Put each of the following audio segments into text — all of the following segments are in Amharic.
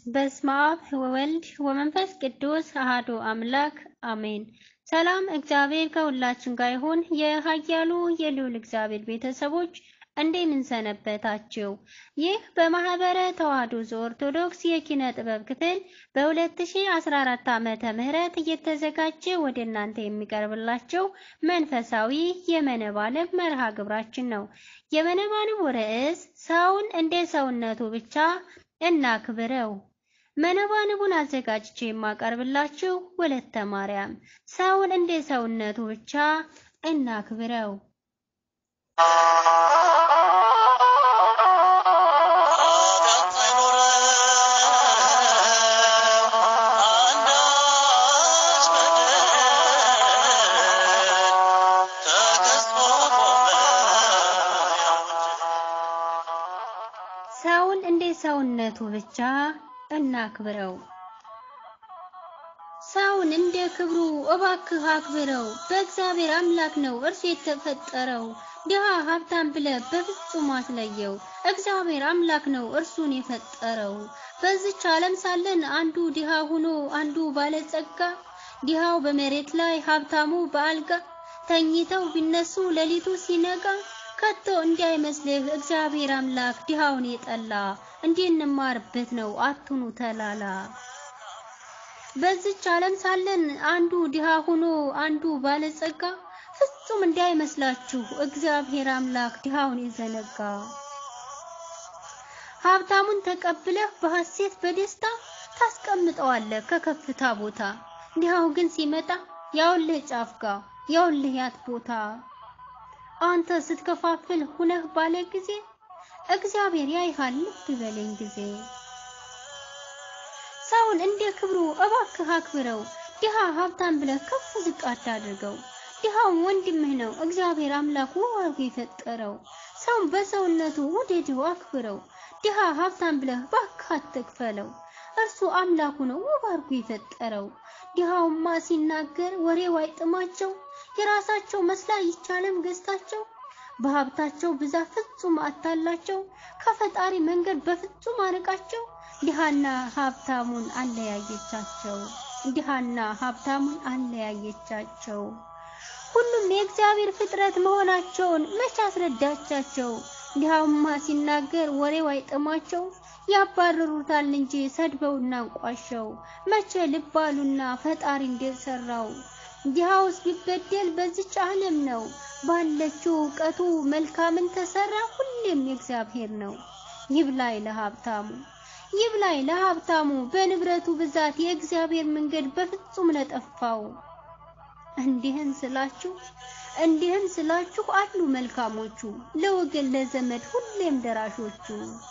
በስመ አብ ወወልድ ወመንፈስ ቅዱስ አሐዱ አምላክ አሜን። ሰላም እግዚአብሔር ከሁላችን ጋር ይሁን። የኃያሉ የልዑል እግዚአብሔር ቤተሰቦች እንደምን ሰነበታችሁ? ይህ በማህበረ ተዋሕዶ ዘኦርቶዶክስ የኪነ ጥበብ ክፍል በ2014 ዓመተ ምህረት እየተዘጋጀ ወደ እናንተ የሚቀርብላቸው መንፈሳዊ የመነባንብ መርሃ ግብራችን ነው። የመነባንቡ ርዕስ ሰውን እንደ ሰውነቱ ብቻ እናክብረው። መነባንቡን አዘጋጅቼ የማቀርብላችሁ ወለተ ማርያም። ሰውን እንደ ሰውነቱ ብቻ እናክብረው። ሰውን እንደ ሰውነቱ ብቻ እናክብረው። ሰውን እንደ ክብሩ እባክህ አክብረው። በእግዚአብሔር አምላክ ነው እርሱ የተፈጠረው። ድሃ ሀብታም ብለህ በፍጹም አትለየው። እግዚአብሔር አምላክ ነው እርሱን የፈጠረው። በዚች ዓለም ሳለን አንዱ ድሃ ሆኖ አንዱ ባለጸጋ፣ ድሃው በመሬት ላይ ሀብታሙ በአልጋ ተኝተው ቢነሱ ሌሊቱ ሲነጋ ከቶ እንዳይመስልህ እግዚአብሔር አምላክ ድሃውን የጠላ እንድንማርበት ነው አትኑ ተላላ። በዚች ዓለም ሳለን አንዱ ድሃ ሆኖ አንዱ ባለጸጋ ፍጹም እንዳይመስላችሁ እግዚአብሔር አምላክ ድሃውን የዘነጋ። ሀብታሙን ተቀብለህ በሐሴት በደስታ ታስቀምጠዋለህ ከከፍታ ቦታ። ድሃው ግን ሲመጣ ያውልህ ጫፍጋ ያውልህ ያት ቦታ አንተ ስትከፋፍል ሁነህ ባለ ጊዜ እግዚአብሔር ያይሃል ልብ በለኝ ጊዜ። ሰውን እንደ ክብሩ እባክህ አክብረው። ድሃ ሀብታም ብለህ ከፍ ዝቅ አታድርገው። ድሃው ወንድምህ ነው እግዚአብሔር አምላክ ውብ አድርጎ የፈጠረው። ሰውን በሰውነቱ ውደደው አክብረው። ድሃ ሀብታም ብለህ እባክህ አትክፈለው። እርሱ አምላኩ ነው ውብ አድርጎ የፈጠረው። ድሃውማ ሲናገር ወሬው አይጥማቸው የራሳቸው መስላ ይቻለም ገዝታቸው በሀብታቸው ብዛት ፍጹም አታላቸው ከፈጣሪ መንገድ በፍጹም አርቃቸው ድሃና ሀብታሙን አለያየቻቸው ድሃና ሀብታሙን አለያየቻቸው። ሁሉም የእግዚአብሔር ፍጥረት መሆናቸውን መቼ አስረዳቻቸው? ድሃውማ ሲናገር ወሬው አይጥማቸው ያባረሩታል እንጂ ሰድበውና አንቋሸው መቼ ልባሉና ፈጣሪ እንደሰራው ድሃውስ ቢበደል በዚች ዓለም ነው ባለችው እውቀቱ መልካምን ተሰራ ሁሌም የእግዚአብሔር ነው። ይብላኝ ለሀብታሙ ይብላኝ ለሀብታሙ በንብረቱ ብዛት የእግዚአብሔር መንገድ በፍጹም ለጠፋው። እንዲህን ስላችሁ እንዲህን ስላችሁ አሉ መልካሞቹ ለወገን ለዘመድ ሁሌም ደራሾቹ።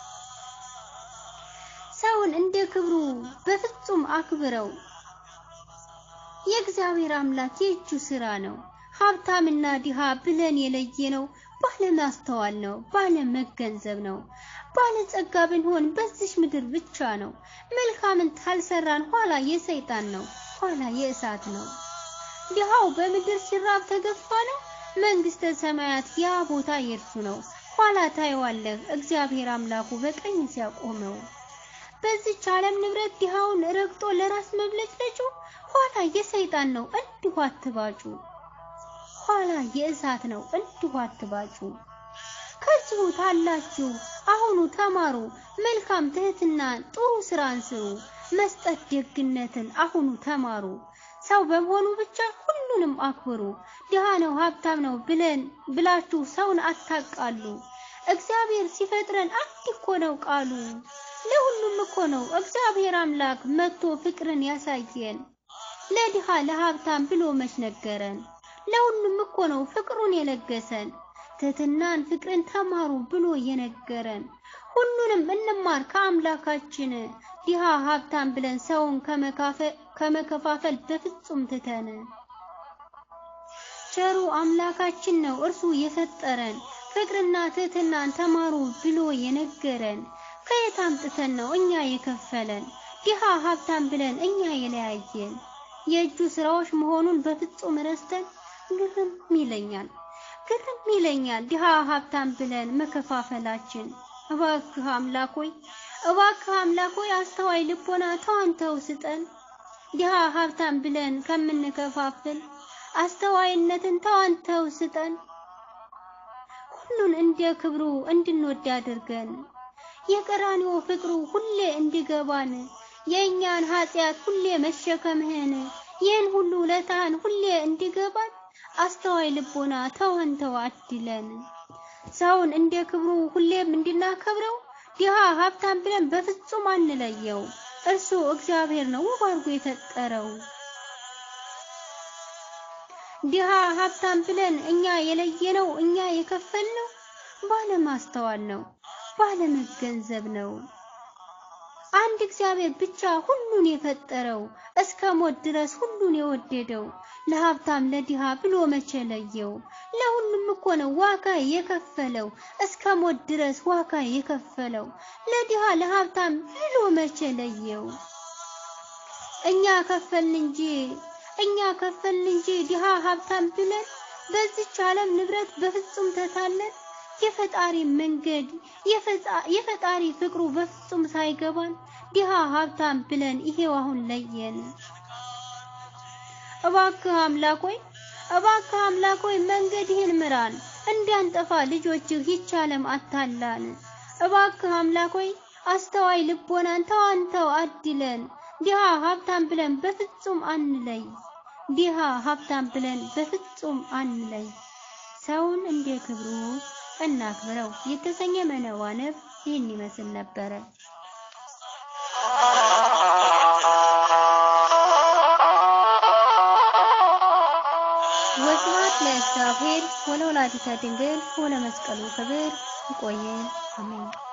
ሰውን እንደ ክብሩ በፍጹም አክብረው። የእግዚአብሔር አምላክ የእጁ ስራ ነው። ሀብታምና ድሃ ብለን የለየነው ባለማስተዋል ነው፣ ባለመገንዘብ ነው። ባለጸጋ ብንሆን በዚሽ ምድር ብቻ ነው። መልካምን ታልሰራን ኋላ የሰይጣን ነው፣ ኋላ የእሳት ነው። ድሃው በምድር ሲራብ ተገፋ ነው። መንግስተ ሰማያት ያ ቦታ የእርሱ ነው። ኋላ ታየዋለህ እግዚአብሔር አምላኩ በቀኝ ሲያቆመው። በዚች ዓለም ንብረት ድሃውን ረግጦ ለራስ መብለጭለጩ ኋላ የሰይጣን ነው እንዲሁ አትባጩ። ኋላ የእሳት ነው እንዲሁ አትባጩ። ከዚሁ ታላችሁ አሁኑ ተማሩ። መልካም ትህትናን ጥሩ ስራን ስሩ። መስጠት ደግነትን አሁኑ ተማሩ። ሰው በመሆኑ ብቻ ሁሉንም አክብሩ። ድሃ ነው ሀብታም ነው ብለን ብላችሁ ሰውን አታቃሉ። እግዚአብሔር ሲፈጥረን አንድ እኮ ነው ቃሉ። ለሁሉም እኮ ነው እግዚአብሔር አምላክ መጥቶ ፍቅርን ያሳየን። ለድሃ ለሀብታም ብሎ መች ነገረን? ለሁሉም እኮ ነው ፍቅሩን የለገሰን። ትህትናን ፍቅርን ተማሩ ብሎ የነገረን። ሁሉንም እንማር ከአምላካችን። ድሃ ሀብታም ብለን ሰውን ከመከፋፈል በፍጹም ትተን። ቸሩ አምላካችን ነው እርሱ የፈጠረን። ፍቅርና ትህትናን ተማሩ ብሎ የነገረን። ከየት አምጥተን ነው እኛ የከፈለን? ድሃ ሀብታም ብለን እኛ የለያየን። የእጁ ስራዎች መሆኑን በፍጹም ረስተን ግርም ይለኛል ግርም ይለኛል ድሃ ሀብታም ብለን መከፋፈላችን። እባክህ አምላክ ሆይ እባክህ አምላክ ሆይ አስተዋይ ልቦና ተዋንተው ስጠን። ድሃ ሀብታም ብለን ከምንከፋፍል አስተዋይነትን ተዋንተው ስጠን። ሁሉን እንደ ክብሩ እንድንወድ አድርገን የቀራንዮ ፍቅሩ ሁሌ እንዲገባን የእኛን ኃጢአት ሁሌ መሸከምህን ይህን ሁሉ ውለታህን ሁሌ እንዲገባን አስተዋይ ልቦና ተወንተው አድለን። ሰውን እንደ ክብሩ ሁሌም እንድናከብረው ድሃ ሀብታም ብለን በፍጹም አንለየው። እርሱ እግዚአብሔር ነው ውብ አድርጎ የፈጠረው። ድሃ ሀብታም ብለን እኛ የለየነው እኛ የከፈልነው ባለማስተዋል ነው፣ ባለመገንዘብ ነው። አንድ እግዚአብሔር ብቻ ሁሉን የፈጠረው እስከ ሞት ድረስ ሁሉን የወደደው ለሀብታም ለድሃ ብሎ መቼ ለየው? ለሁሉም እኮ ነው ዋጋ የከፈለው እስከ ሞት ድረስ ዋጋ የከፈለው ለድሃ ለሀብታም ብሎ መቼ ለየው? እኛ ከፈልን እንጂ እኛ ከፈልን እንጂ ድሃ ሀብታም ብለን በዚች ዓለም ንብረት በፍጹም ተታለን የፈጣሪ መንገድ የፈጣሪ ፍቅሩ በፍጹም ሳይገባን ድሃ ሀብታም ብለን ይሄው አሁን ለየን። እባክህ አምላክ ሆይ እባክህ አምላክ ሆይ መንገድህን ምራን፣ እንዳንጠፋ ልጆችህ ይህች ዓለም አታላን። እባክህ አምላክ ሆይ አስተዋይ ልቦናን ተዋንተው አድለን። ድሃ ሀብታም ብለን በፍጹም አንለይ። ድሃ ሀብታም ብለን በፍጹም አንለይ። ሰውን እንደ ክብሩ እናክብረው የተሰኘ መነዋነብ ይህን ይመስል ነበረ። ወስብሐት ለእግዚአብሔር ወለወላዲተ ድንግል ወለመስቀሉ ክብር። ይቆየን። አሜን።